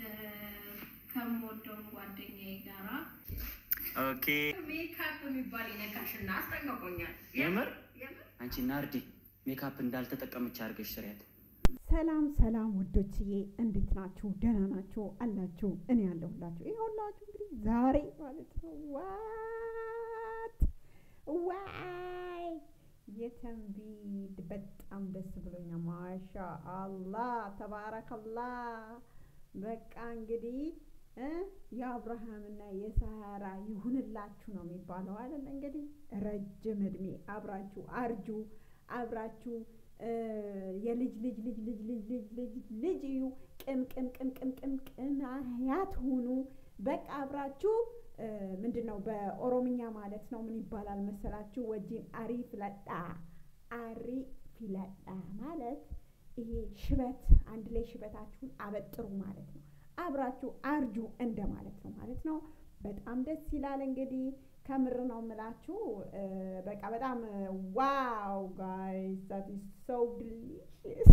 ከምወደው ጓደኛዬ ጋራ ኦኬ ሜካፕ የሚባል ይነካሽና አስጠንቀቆኛል። የምር የምር አንቺ ናርዲ ሜካፕ እንዳልተጠቀመች አድርገሽ ስሪያት። ሰላም ሰላም ውዶችዬ እንዴት ናችሁ? ደህና ናችሁ አላችሁ? እኔ ያለሁላችሁ ይኸውላችሁ እንግዲህ ዛሬ ማለት ነው ዋት ዋይ የተንቢ በጣም ደስ ብሎኛል። ማሻ አላህ ተባረከላህ። በቃ እንግዲህ እ የአብርሃምና የሳራ ይሁንላችሁ ነው የሚባለው አይደል? እንግዲህ ረጅም እድሜ አብራችሁ አርጁ አብራችሁ እ የልጅ ልጅ ልጅ ልጅ ልጅ ልጅ ልጅ ልጅ እዩ ቅም ቅም ቅም ቅም ቅም ቅም አያት ሁኑ። በቃ አብራችሁ እ ምንድን ነው በኦሮምኛ ማለት ነው ምን ይባላል መሰላችሁ? ወጂን አሪ ፍለጣ አሪ ፊለጣ ማለት ይሄ ሽበት አንድ ላይ ሽበታችሁን አበጥሩ ማለት ነው። አብራችሁ አርጁ እንደ ማለት ነው ማለት ነው። በጣም ደስ ይላል እንግዲህ ከምር ነው የምላችሁ። እ በቃ በጣም ዋው ጋይስ ዛት ኢዝ ሶ ዲሊሽስ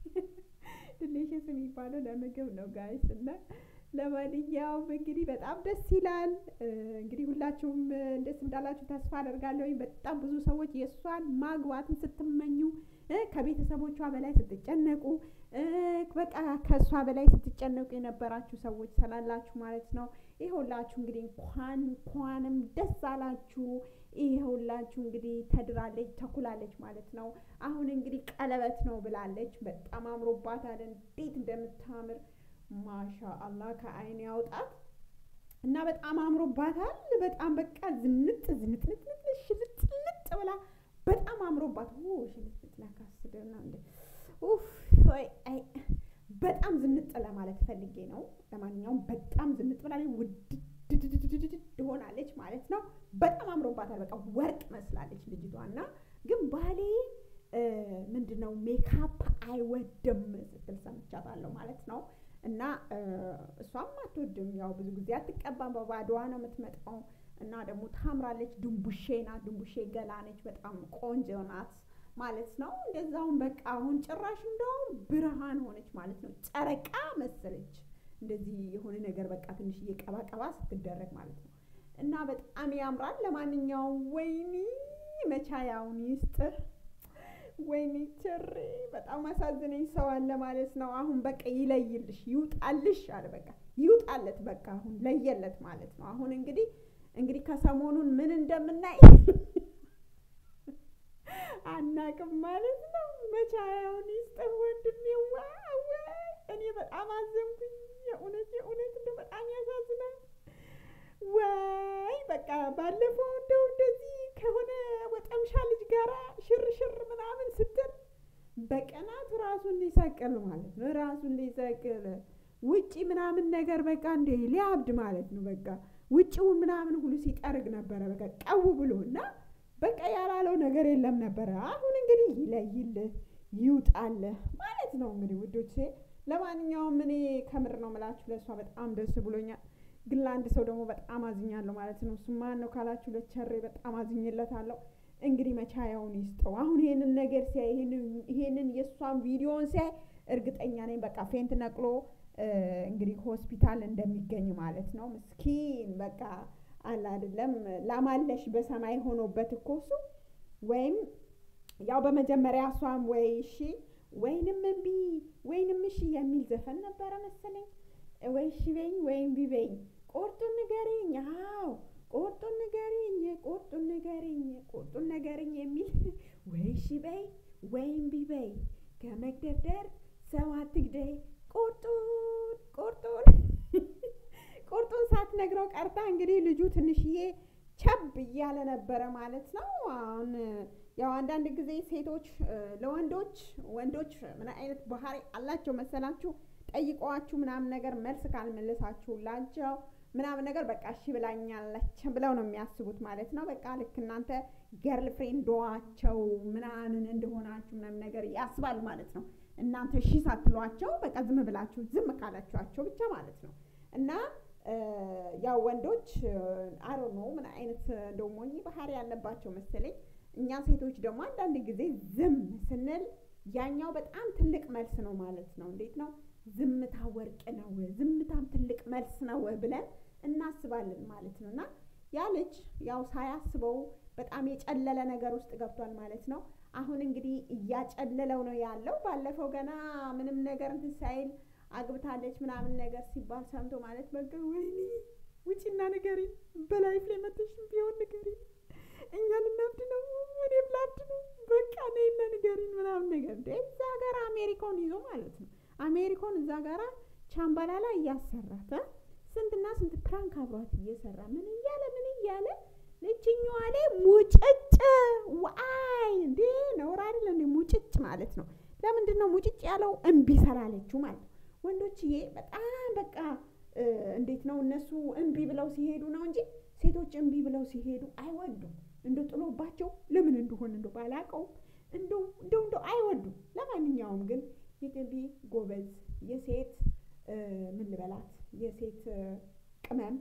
ዲሊሽስ የሚባለው ለምግብ ነው ጋይስ እና ለማንኛውም እንግዲህ በጣም ደስ ይላል። እ እንግዲህ ሁላችሁም ደስ እንዳላችሁ ተስፋ አደርጋለሁ። በጣም ብዙ ሰዎች የእሷን ማግባትን ስትመኙ እ ከቤተሰቦቿ በላይ ስትጨነቁ እ በቃ ከእሷ በላይ ስትጨነቁ የነበራችሁ ሰዎች ስላላችሁ ማለት ነው። ይኸውላችሁ እንግዲህ እንኳን እንኳንም ደስ አላችሁ። ይኸውላችሁ እንግዲህ ተድራለች ተኩላለች ማለት ነው። አሁን እንግዲህ ቀለበት ነው ብላለች። በጣም አምሮባታል። እንዴት እንደምታምር ማሻ አላህ ከአይን ያውጣት እና በጣም አምሮባታል። በጣም በቃ ዝንጥ ዝንጥንጥንጥ ሽልጥልጥ ብላ በጣም አምሮባት ሽልጥልጥ ላካስደና እንደ ኡፍ ወይ አይ በጣም ዝንጥ ለማለት ፈልጌ ነው። ለማንኛውም በጣም ዝንጥ ብላ ውድድድድድድ ሆናለች ማለት ነው። በጣም አምሮባታል። በቃ ወርቅ መስላለች ልጅቷ እና ግን ባሌ ምንድን ነው ሜካፕ አይወድም ስትል ሰምቻታለሁ ማለት ነው። እና እሷም አትወድም። ያው ብዙ ጊዜ አትቀባም፣ በባዶዋ ነው የምትመጣው። እና ደግሞ ታምራለች። ድንቡሼ ናት፣ ድንቡሼ ገላ ነች። በጣም ቆንጆ ናት ማለት ነው። እንደዛውም በቃ አሁን ጭራሽ እንደውም ብርሃን ሆነች ማለት ነው። ጨረቃ መሰለች። እንደዚህ የሆነ ነገር በቃ ትንሽ እየቀባቀባ ስትደረግ ማለት ነው። እና በጣም ያምራል። ለማንኛውም ወይኒ መቻያውን ይስጥር። ወይኔ ቸሬ በጣም አሳዝነኝ ሰው አለ ማለት ነው። አሁን በቃ ይለይልሽ ይውጣልሽ አለ በቃ ይውጣለት በቃ አሁን ለየለት ማለት ነው። አሁን እንግዲህ እንግዲህ ከሰሞኑን ምን እንደምናይ አናቅም ማለት ነው። መቻያውን ይስጥር ወንድሜ። ዋው እኔ በጣም አዘንኩኝ። የእውነት የእውነት እንደው በጣም ያሳዝናል። ዋይ በቃ ባለፈው እንደው እንደዚህ ከሆነ ወጠምሻ ልጅ ጋራ ሽር ሽር ምናምን ስትል በቀናት ራሱን ሊሰቅል ማለት ነው። ራሱን ሊሰቅል ውጪ ምናምን ነገር በቃ እንደ ሊያብድ ማለት ነው። በቃ ውጪውን ምናምን ሁሉ ሲጠርግ ነበረ በቃ ቀው ብሎ እና በቃ ያላለው ነገር የለም ነበረ። አሁን እንግዲህ ይለይልህ ይውጣልህ ማለት ነው እንግዲህ ውዶቼ። ለማንኛውም እኔ ከምር ነው ምላችሁ ለእሷ በጣም ደስ ብሎኛል። ግን ለአንድ ሰው ደግሞ በጣም አዝኛለሁ ማለት ነው። እሱ ማን ነው ካላችሁ ለቸሬ በጣም አዝኝለታለሁ። እንግዲህ መቻያውን ይስጠው። አሁን ይሄንን ነገር ሲያይ ይሄንን የእሷን ቪዲዮን ሲያይ እርግጠኛ ነኝ በቃ ፌንት ነቅሎ እንግዲህ ሆስፒታል እንደሚገኝ ማለት ነው። ምስኪን በቃ አለ አይደለም ላማለሽ በሰማይ ሆኖበት እኮ እሱ ወይም ያው በመጀመሪያ እሷም ወይ እሺ ወይንም እምቢ ወይንም እሺ የሚል ዘፈን ነበረ መሰለኝ ወይ እሺ በይኝ ወይም እምቢ በይኝ ቁርጡን ንገሪኝ፣ አዎ ቁርጡን ንገሪኝ፣ ቁርጡን ንገሪኝ፣ ቁርጡን ንገሪኝ የሚል ወይ እሺ በይ ወይም እምቢ በይ ከመግደርደር ሰው አትግደይ፣ ቁርጡን ቁርጡን ቁርጡን ሳትነግረው ቀርታ እንግዲህ ልጁ ትንሽዬ ቸብ እያለ ነበረ ማለት ነው። አሁን ያው አንዳንድ ጊዜ ሴቶች ለወንዶች ወንዶች ምን አይነት ባህሪ አላቸው መሰላችሁ? ጠይቀዋችሁ ምናምን ነገር መልስ ካልመለሳችሁላቸው ምናምን ነገር በቃ እሺ ብላኛለች ብለው ነው የሚያስቡት ማለት ነው። በቃ ልክ እናንተ ገርል ፍሬንዶዋቸው ምናምን እንደሆናችሁ ምናምን ነገር ያስባል ማለት ነው። እናንተ እሺ ሳትሏቸው በቃ ዝም ብላችሁ ዝም ካላችኋቸው ብቻ ማለት ነው እና ያው ወንዶች አሮ ነው ምን አይነት እንደው ሞኝ ባህሪ ያለባቸው መሰለኝ። እኛ ሴቶች ደግሞ አንዳንድ ጊዜ ዝም ስንል ያኛው በጣም ትልቅ መልስ ነው ማለት ነው። እንዴት ነው ዝምታ ወርቅ ነው፣ ዝምታም ትልቅ መልስ ነው ብለን እናስባለን ማለት ነው። እና ያ ልጅ ያው ሳያስበው በጣም የጨለለ ነገር ውስጥ ገብቷል ማለት ነው። አሁን እንግዲህ እያጨለለው ነው ያለው። ባለፈው ገና ምንም ነገር እንትን ሳይል አግብታለች ምናምን ነገር ሲባል ሰምቶ ማለት በቃ ወይኔ ውጪና ንገሪ፣ በላይፍ ላይ መተሽም ቢሆን ንገሪ፣ እኛ ልናብድ ነው፣ እኔም ላብድ ነው፣ በቃ ነይና ንገሪን ምናምን ነገር እንደ እዛ ጋር አሜሪካውን ይዞ ማለት ነው። አሜሪካውን እዛ ጋራ ቻምባላላ እያሰራት እ ስንትና ስንት ፕራንክ አብሯት እየሰራ ምን እያለ ምን እያለ ልጅኛዋ ላይ ሙጭጭ ዋይ እንዴ ነውር አይደለ እንዴ? ሙጭጭ ማለት ነው። ለምንድን ነው ሙጭጭ ያለው? እምቢ ስላለችው ማለት ነው። ወንዶችዬ በጣም በቃ እንዴት ነው እነሱ እምቢ ብለው ሲሄዱ ነው እንጂ ሴቶች እምቢ ብለው ሲሄዱ አይወዱም። እንደ ጥሎባቸው ለምን እንደሆነ እንደ ባላቀው እንደው እንደው እንደው አይወዱም። ለማንኛውም ግን የገቢ ጎበዝ የሴት ምን ልበላት የሴት ቅመም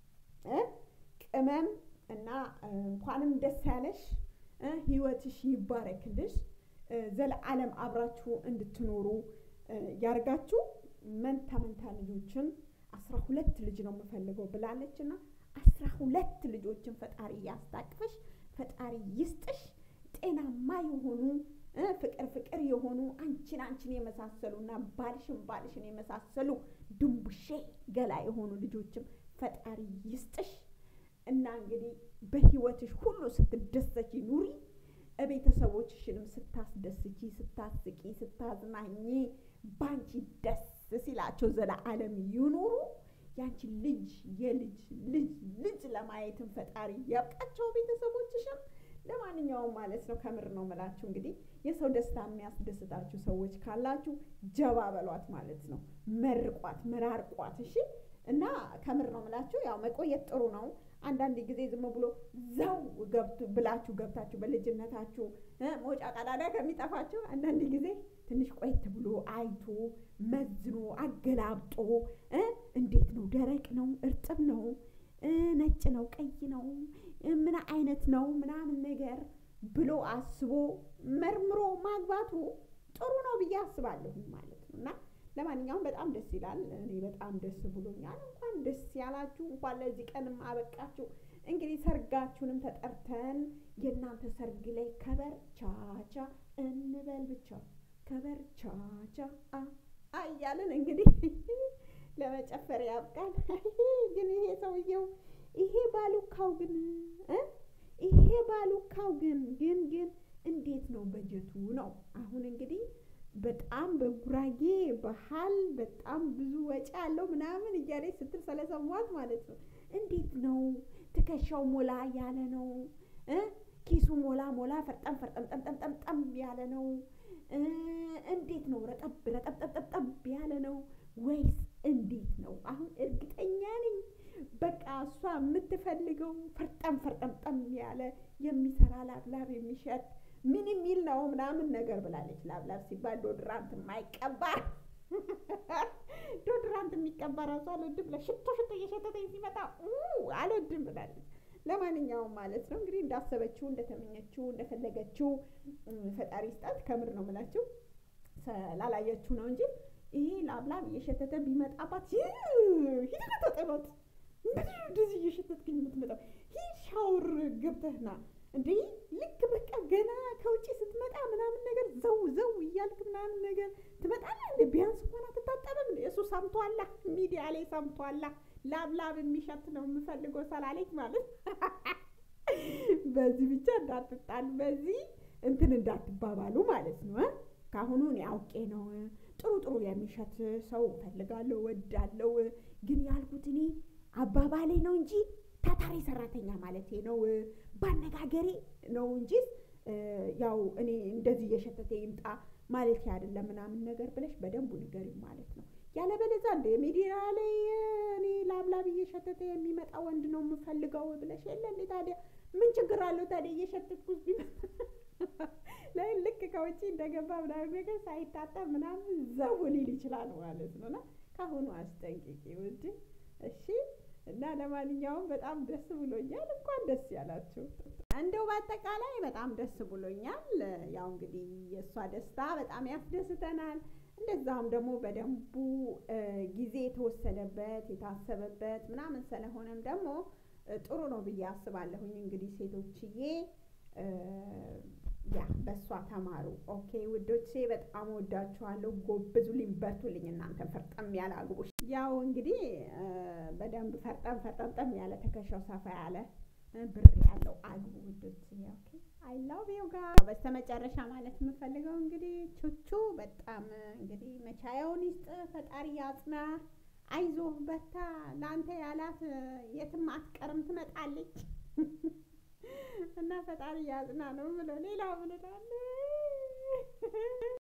ቅመም እና እንኳንም ደስ ያለሽ፣ ህይወትሽ ይባረክልሽ፣ ዘለዓለም አብራችሁ እንድትኖሩ ያርጋችሁ። መንታ መንታ ልጆችን አስራ ሁለት ልጅ ነው የምፈልገው ብላለች እና አስራ ሁለት ልጆችን ፈጣሪ ያስታቅፍሽ፣ ፈጣሪ ይስጥሽ። ጤናማ የሆኑ ፍቅር ፍቅር የሆኑ አንቺን አንቺን የመሳሰሉና ባልሽን ባልሽን የመሳሰሉ ድንቡሼ ገላ የሆኑ ልጆችም ፈጣሪ ይስጥሽ። እና እንግዲህ በህይወትሽ ሁሉ ስትደሰች ኑሪ። ቤተሰቦችሽንም ስታስደስቺ፣ ስታስቂ፣ ስታዝናኝ ባንቺ ደስ ሲላቸው ዘለዓለም ይኑሩ። ያንቺ ልጅ የልጅ ልጅ ልጅ ለማየትን ፈጣሪ ያብቃቸው ቤተሰቦችሽም። ለማንኛውም ማለት ነው ከምር ነው ምላችሁ እንግዲህ የሰው ደስታ የሚያስደስታችሁ ሰዎች ካላችሁ ጀባ በሏት ማለት ነው። መርቋት፣ መራርቋት። እሺ እና ከምር ነው ምላችሁ ያው መቆየት ጥሩ ነው። አንዳንድ ጊዜ ዝም ብሎ ዘው ገብቱ ብላችሁ ገብታችሁ በልጅነታችሁ መውጫ ቀዳዳ ከሚጠፋችሁ አንዳንድ ጊዜ ትንሽ ቆየት ብሎ አይቶ መዝኖ አገላብጦ እንዴት ነው ደረቅ ነው እርጥብ ነው ነጭ ነው ቀይ ነው ምን አይነት ነው ምናምን ነገር ብሎ አስቦ መርምሮ ማግባቱ ጥሩ ነው ብዬ አስባለሁ ማለት ነው እና ለማንኛውም በጣም ደስ ይላል። እኔ በጣም ደስ ብሎኛል። እንኳን ደስ ያላችሁ፣ እንኳን ለዚህ ቀንም አበቃችሁ። እንግዲህ ሰርጋችሁንም ተጠርተን የእናንተ ሰርግ ላይ ከበር ቻቻ እንበል ብቻ ከበር ቻቻ አ እያለን እንግዲህ ለመጨፈር ያብቃል። ግን ይሄ ሰውየው ይሄ ባሉካው ግን ይሄ ባሉካው ግን ግን ግን እንዴት ነው በጀቱ ነው አሁን እንግዲህ በጣም በጉራጌ ባህል በጣም ብዙ ወጪ ያለው ምናምን እያለች ስትል ስለሰማት ማለት ነው። እንዴት ነው ትከሻው ሞላ ያለ ነው? ኪሱ ሞላ ሞላ ፈርጠም ፈርጠም ጠምጠም ጠምጠም ያለ ነው? እንዴት ነው ረጠብ ረጠብ ጠብጠብ ያለ ነው ወይስ እንዴት ነው? አሁን እርግጠኛ ነኝ በቃ እሷ የምትፈልገው ፈርጠም ፈርጠምጠም ያለ የሚሰራ ላብላብ የሚሸት ምን የሚል ነው ምናምን ነገር ብላለች። ላብላብ ሲባል ዶድራንት የማይቀባ ዶድራንት የሚቀባ ራሱ አልወድም ብላ ሽቶ ሽቶ እየሸተተኝ ሲመጣ አልወድም ብላለች። ለማንኛውም ማለት ነው እንግዲህ እንዳሰበችው እንደተመኘችው እንደፈለገችው ፈጣሪ ስጣት። ከምር ነው የምላችሁ ላላየችው ነው እንጂ ይሄ ላብላብ እየሸተተ ቢመጣባት ሂድ ተጠሎት እንደዚህ እየሸተትክኝ የምትመጣው ሂድ ሻውር ገብተህና እንዴ ልክ በቃ ገና ከውጭ ስትመጣ ምናምን ነገር ዘው ዘው እያልክ ምናምን ነገር ትመጣለህ። እንደ ቢያንስ እንኳን አትታጠብም? እሱ ሰምቷላ፣ ሚዲያ ላይ ሰምቷላ። ላብላብ የሚሸት ነው የምፈልገው ሰላለች ማለት በዚህ ብቻ እንዳትጣሉ፣ በዚህ እንትን እንዳትባባሉ ማለት ነው። ከአሁኑ እኔ አውቄ ነው ጥሩ ጥሩ የሚሸት ሰው ፈልጋለሁ፣ ወዳለው ግን ያልኩት እኔ አባባሌ ነው እንጂ ታታሪ ሰራተኛ ማለት ነው ባነጋገሬ ነው እንጂ ያው እኔ እንደዚህ እየሸተተ ይምጣ ማለት አይደለም ምናምን ነገር ብለሽ በደንቡ ንገሪው ማለት ነው። ያለበለዚያ እንደ ሚዲያ ላይ እኔ ላብላብ እየሸተተ የሚመጣ ወንድ ነው የምፈልገው ብለሽ የለ እንዴ? ታዲያ ምን ችግር አለው ታዲያ እየሸተትኩት ቢመጣ ላይ ልክ ከውጭ እንደገባ ምናምን ነገር ሳይታጠብ ምናምን ዘው ሊል ይችላል ማለት ነው። እና ከአሁኑ አስጠንቅቂ ውድ እሺ። እና ለማንኛውም በጣም ደስ ብሎኛል። እንኳን ደስ ያላችሁ። እንደው በአጠቃላይ በጣም ደስ ብሎኛል። ያው እንግዲህ የእሷ ደስታ በጣም ያስደስተናል። እንደዛም ደግሞ በደንቡ ጊዜ የተወሰደበት የታሰበበት ምናምን ስለሆነም ደግሞ ጥሩ ነው ብዬ አስባለሁኝ። እንግዲህ ሴቶችዬ ያ በእሷ ተማሩ። ኦኬ ውዶቼ፣ በጣም ወዳችኋለሁ። ጎብዙልኝ፣ በርቱልኝ። እናንተ ፈርጠም ያለ አግቡ። ያው እንግዲህ በደንብ ፈርጠም ፈርጠምጠም ያለ ትከሻው ሰፋ ያለ ብር ያለው አግቡ ውዶቼ። ኦኬ አይ ላቭ ዩ ጋር በስተመጨረሻ ማለት የምፈልገው እንግዲህ ቹቹ በጣም እንግዲህ መቻያውን ይስጥ፣ ፈጣሪ ያጽና። አይዞህ በርታ፣ ለአንተ ያላት የትም አትቀርም ትመጣለች እና ፈጣሪ ያጽና ነው ብሎ ሌላ ምን እላለሁ?